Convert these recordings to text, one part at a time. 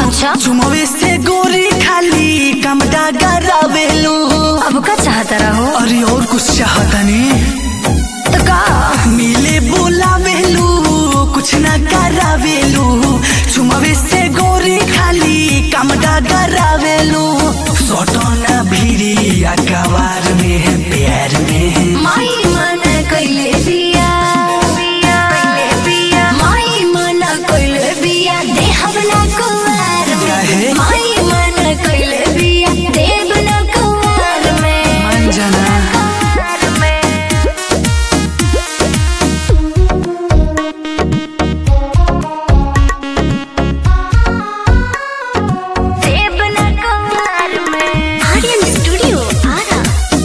अच्छा। चुमवे से गोरी खाली कमटा करावेलू अब का चाहता रहो अरे और कुछ चाहतनी तो का मिले बोलावेलू कुछ ना करावेलू चुमवे से गोरी खाली कमटा करावेलू सोटोना भिरी अकबार में है प्यार में माई मन कइले बिया माई मन कइले बिया देहब ना कुवार काहे? में माई मन कइले बिया देव ना कुवार में मान जाना कुवार में देव ना कुवार में आर्यन स्टूडियो आरा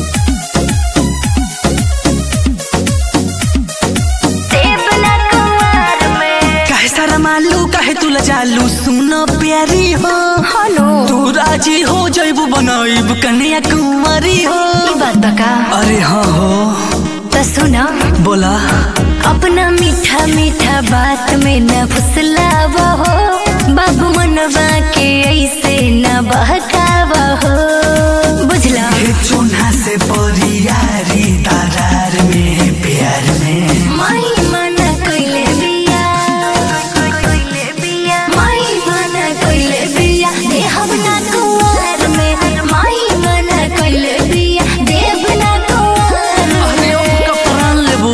देव ना कुवार में काहे सारा मालू काहे तुला जालू सुनो प्यारी हो हेलो तू राजी हो जैबू बनाइब कन्या कुंवरी हो ई बात बका अरे हाँ हो तो सुना बोला अपना मीठा मीठा बात में न फुसलावा हो बाबू मनवा के ऐसे न बहकावा हो बुझला हे चून्हा से परियारी तारार में प्यार में माई मन कइले बिया माई मन कइले बिया देहब ना कुंवर में माई मन कइले बिया देव ना कुंवर अरे ओ कपड़ान लेबू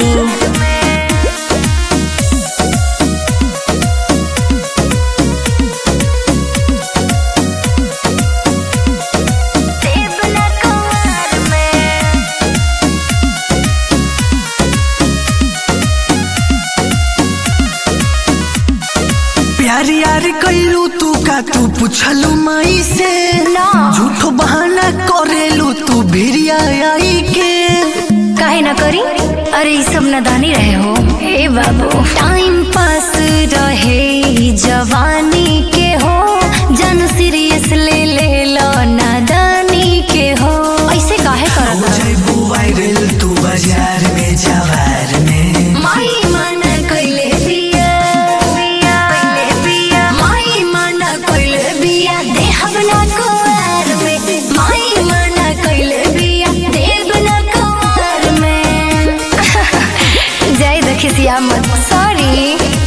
देव ना कुंवर में प्यारी यार कैलू तू का तू पूछलू मई से ना। झूठो बहाना करेलू तू भिरिया आई के काहे ना करी अरे ई सब नादानी रहे हो हे बाबू टाइम पास रहे ई जवानी के हो जन सीरियस ले ले लो नादानी के हो ऐसे काहे हो करत जैबू वायरल तू बाजार में जवार में माई मन कइले बिया कइले बिया माई मन कइले बिया देहब ना कुवार में माई मन कइले बिया देव ना कुवार में जय दखिसिया मत सॉरी